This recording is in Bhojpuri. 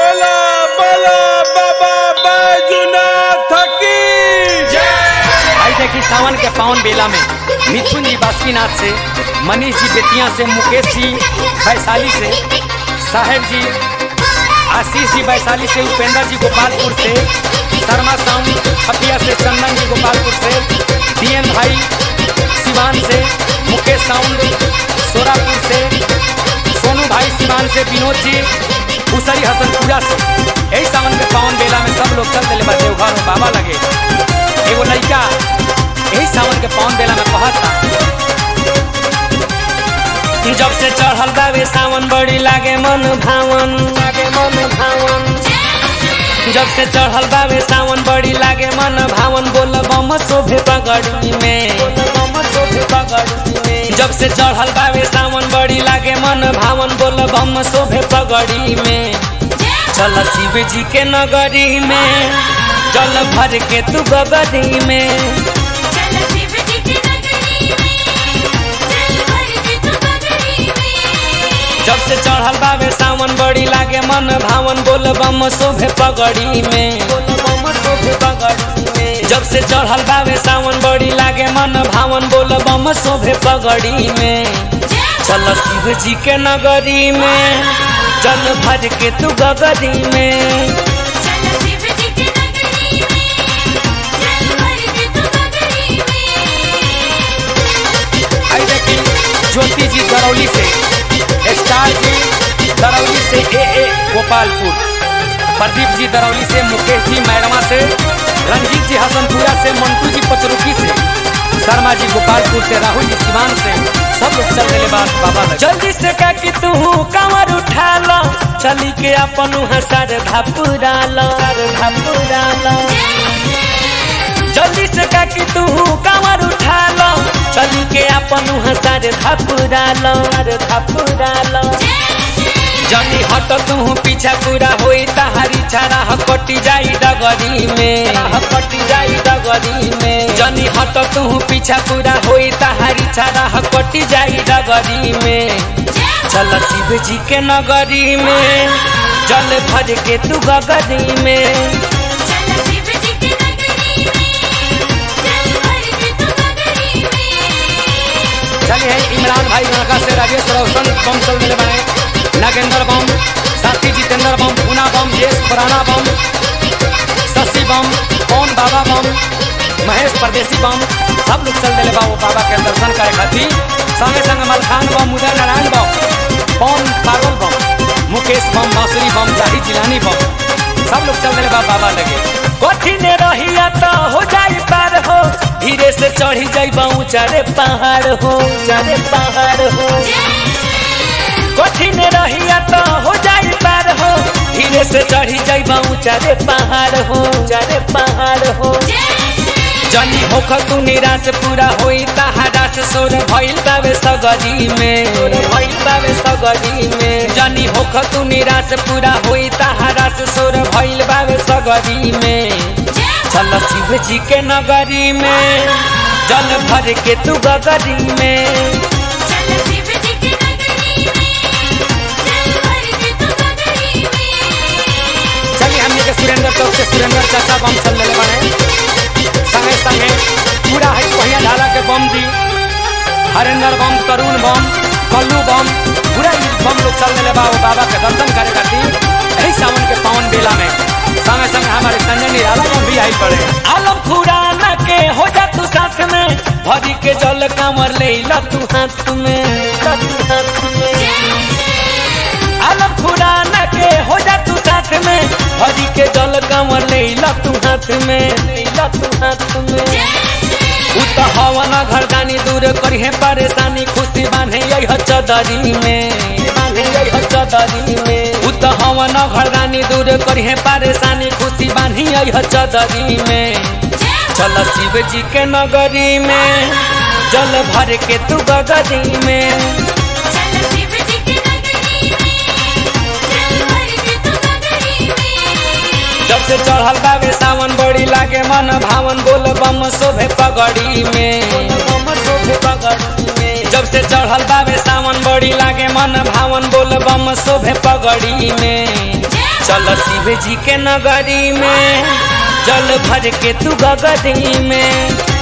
बोला बोला बाबा बैजुनाथ की आई देखी सावन के पावन बेला में मिथुन जी बासुकीनाथ से मनीष जी बेतिया से मुकेश जी वैशाली से साहेब जी आशीष जी वैशाली से उपेंद्र जी गोपालपुर से शर्मा साउंड खपिया से चंदन जी गोपालपुर से डीएन भाई सिवान से मुकेश साउंड सोरापुर से सोनू भाई सिवान से विनोद जी उसरी हसनपुरा से यही सावन के पावन बेला में सब लोग चल दिले बा देवघर में बाबा लगे एगो लड़का यही सावन के पावन बेला में कहता जब से चढ़ल बाबे सावन बड़ी लागे मन भावन लागे मन भावन जब से चढ़ल बाबे सावन बड़ी लागे मन भावन बोल बम शोभे पगड़ी में बम शोभे पगड़ी में जब से चढ़ल बाबे सावन बड़ी लागे मन भावन बोल बम शोभे पगड़ी में चल शिव जी के नगरी में जल भर के तू गगरी में चल शिव जी की नगरी में चल भर के तू बगड़ी में जब से चढ़ल बाबे सावन बड़ी लागे मन भावन बोल बम शोभे पगड़ी में बोल बम शोभे पगड़ी में जब से चढ़ल बाबे सावन बड़ी लागे मन भावन बोल बम शोभे पगड़ी में चल शिव जी के नगरी में जल भर के तू गगरी में चल शिव जी की नगरी में चल भर के तू बगड़ी में आई देखी ज्योति जी दरौली से स्टार जी दरौली से ए ए गोपालपुर प्रदीप जी दरौली से मुकेश जी मैरमा से रंजीत जी हसनपुरा से मंटू जी पचरुखी से शर्मा जी गोपालपुर से राहुल जी सिवान से सब लोग चल गए बात बाबा लगे। जल्दी से का कि तू कमर उठा लो चली के अपन हसर धापुरा लो धापुरा लो जल्दी से का कि तू कमर उठा लो चली के अपन हसर धापुरा लो धापुरा लो जनी हट तू पीछा पूरा होई तहारी छारा हकटी जाई डगरी में हकटी जाई डगरी में जनी हट तू पीछा पूरा होई तहारी छारा हकटी जाई डगरी में चल शिव जी के नगरी में जल भर के तू गगरी में चल शिव जी की नगरी में चल भर के तू बगड़ी में चलिए इमरान भाई लड़का से राजेश रोशन बम चल मिले बने नागेंद्र बम साथी जितेंद्र बम पूना बम यश पुराना बम शशि बम पवन बाबा बम महेश परदेसी बम सब लोग चल दिले बाबू बाबा के दर्शन करे खातिर संगे संगे मलखान बम उदय नारायण बम पवन पागल बम मुकेश बम बांसुरी बम जाही जिलानी बम सब लोग चल दिले बा बाबा लगे कठिन रहिया तो हो जाई पार हो धीरे से चढ़ी जाई ऊंचा रे पहाड़ हो ऊंचा रे पहाड़ हो कठिन रहिया तो हो जाई पार हो धीरे से चढ़ी जाई ऊंचा रे पहाड़ हो ऊंचा रे पहाड़ हो जनी होख तू निराश पूरा होई तहारा से सोर भइल बावे सगरी में भइल बावे सगरी में जनी होख तू निराश पूरा होई तहारा से सोर भइल बावे सगरी में चल शिव जी के नगरी में जल भर के तू गगरी में चल शिव जी की नगरी में चल भर के तू बगड़ी में चलिए हमने के सुरेंद्र चौक से सुरेंद्र चाचा बम चल रहे बने संगे संगे पूरा है पहिया ढाला के बम दी हरेंद्र बम तरुण बम कल्लू बम पूरा ही बम लोग चल रहे बाबा बाबा के दर्शन करे खातिर यही सावन के पावन बेला में संगे संगे हमारे संजय निराला बम भी आई पड़े आलम खुराना के हो जा तू साथ में भरी के जल कमर ले ला तू हाथ में ला तू हाथ में आलम खुराना के हो जा तू साथ में हरी के जल कमर ले ला तू हाथ में ले ला तू हाथ में उ तो हवन घरदानी दूर करी है परेशानी खुशी बांधे यही चदरी में बांधे यही चदरी में उ तो हवन घरदानी दूर करी है परेशानी खुशी बांधी यही चदरी में चल शिव जी के नगरी में जल भर के तू गगरी में चल शिव जी की नगरी में चल भर के तू बगड़ी में जब से चढ़ल बाबे सावन बड़ी लागे मन भावन बोल बम शोभे पगड़ी में बम शोभे पगड़ी में जब से चढ़ल बाबे सावन बड़ी लागे मन भावन बोल बम शोभे पगड़ी में चल शिव जी के नगरी में जल भर के तू गगरी में